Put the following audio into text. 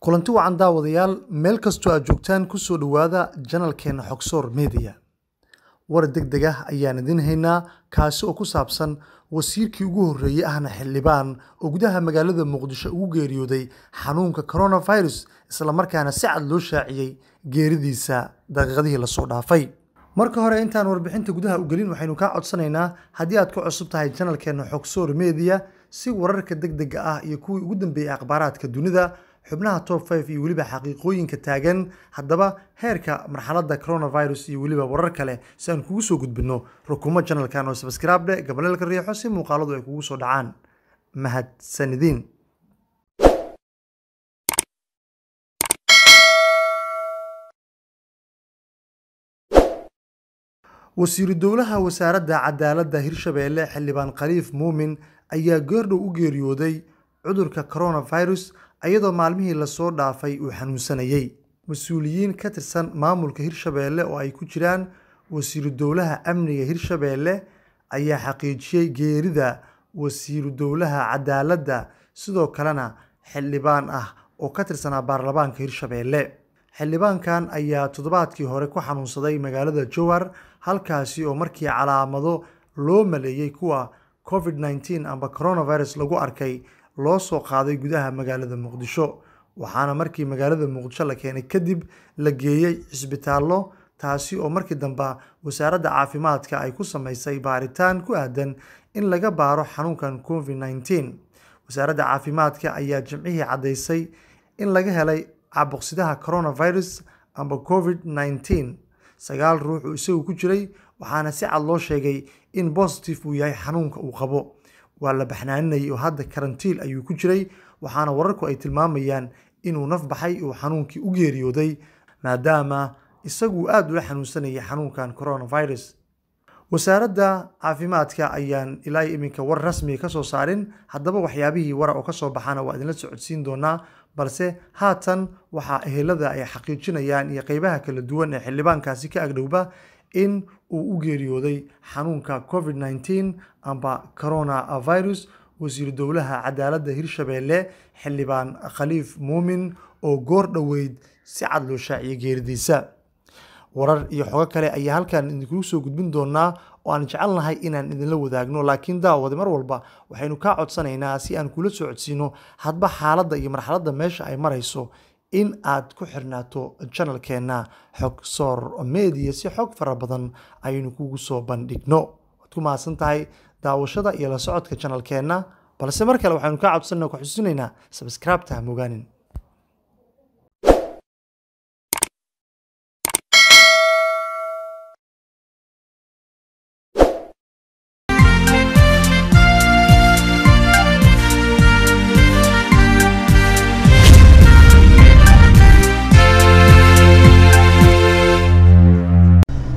kulanti wacan daawadayaal meel kastoo aad joogtaan kusoo dhowaada janalkeena xogsoor media war deg deg ah ayaan idin haynaa kaasi oo ku saabsan wasiirkii ugu horreeyey ahna xildhibaan oo gudaha magaalada muqdisho ugu geeriyooday xanuunka coronavirus islamarkaana si cad loo shaaciyey geeridiisa daqiiqadihii lasoo dhaafay marka hore intaan warbixinta gudaha u gelin waxaynu kaa codsanaynaa haddii aad ku cusub tahay janalkeena xogsoor media si wararka deg dega ah iyo kuwii ugu dambeeyey akhbaaraadka dunida xubnaha top 5 iyo weliba xaqiiqooyinka taagan haddaba heerka marxaladda coronavirus iyo weliba warar kale si aan kugu soo gudbinno rukumo janalkan oo sabskraibdhe gabaleelka riixo si muuqaaladu ay kugu soo dhacaan mahadsanidin wasiiru dowlaha wasaaradda cadaaladda hirshabeelle xildhibaan khaliif muumin ayaa goordhow u geeriyooday cudurka coronavirus iyadoo maalmihii lasoo dhaafay uu xanuunsanayey mas-uuliyiin ka tirsan maamulka hirshabeelle oo ay ku jiraan wasiiru dowlaha amniga hirshabeelle ayaa xaqiijiyey geerida wasiiru dowlaha cadaaladda sidoo kalena xildhibaan ah oo ka tirsanaa baarlamaanka hirshabeelle xildhibaankan ayaa toddobaadkii hore ku xanuunsaday magaalada jowhar halkaasi oo markii calaamado loo maleeyey kuwa covid 19 amba coronavirus lagu arkay loo soo qaaday gudaha magaalada muqdisho waxaana markii magaalada muqdisho la keenay kadib la geeyey cisbitaallo taasi oo markii dambe wasaaradda caafimaadka ay ku sameysay baaritaan ku aadan in laga baaro xanuunkan covid 19 wasaaradda caafimaadka ayaa jimcihii caddaysay in laga helay caabuqsidaha coronavirus amba covid 19 sagaal ruux uu isagu ku jiray waxaana si cad loo sheegay in bositive uu yahay xanuunka uu qabo waa la baxnaaninayay oo hadda karantiil ayuu ku jiray waxaana wararku ay tilmaamayaan inuu naf baxay uu xanuunkii u geeriyooday maadaama isagu aada ula xanuunsanayay xanuunkan coronavirus wasaaradda caafimaadka ayaan ilaa iminka war rasmiga ka soo saarin haddaba waxyaabihii wara oo kasoo baxana waa idinla socodsiin doonaa balse haatan waxaa ehelada ay xaqiijinayaan iyo qeybaha kala duwan ee xildhibaankaasi ka agdhowba in uu u geeriyooday xanuunka covid 19 amba coronavirus wasiiru dowlaha cadaaladda hirshabeelle xildhibaan khaliif muumin oo goor dhoweyd si cad loo shaaciyay geeridiisa warar iyo xogo kale ayaa halkan idinkugu soo gudbin doonaa oo aan jecelnahay inaan idinla wadaagno laakiin daawade mar walba waxaynu kaa codsanaynaa si aan kula soo codsiino hadba xaaladda iyo marxaladda meesha ay marayso in aad ku xirnaato janalkeenna xog soor media si xog fara badan ayaynu kugu soo bandhigno waad ku mahadsan tahay daawashada iyo la socodka janalkeenna balse mar kale waxaynu kaa codsanaa ku xusinaynaa sabskraibta ha mogaanin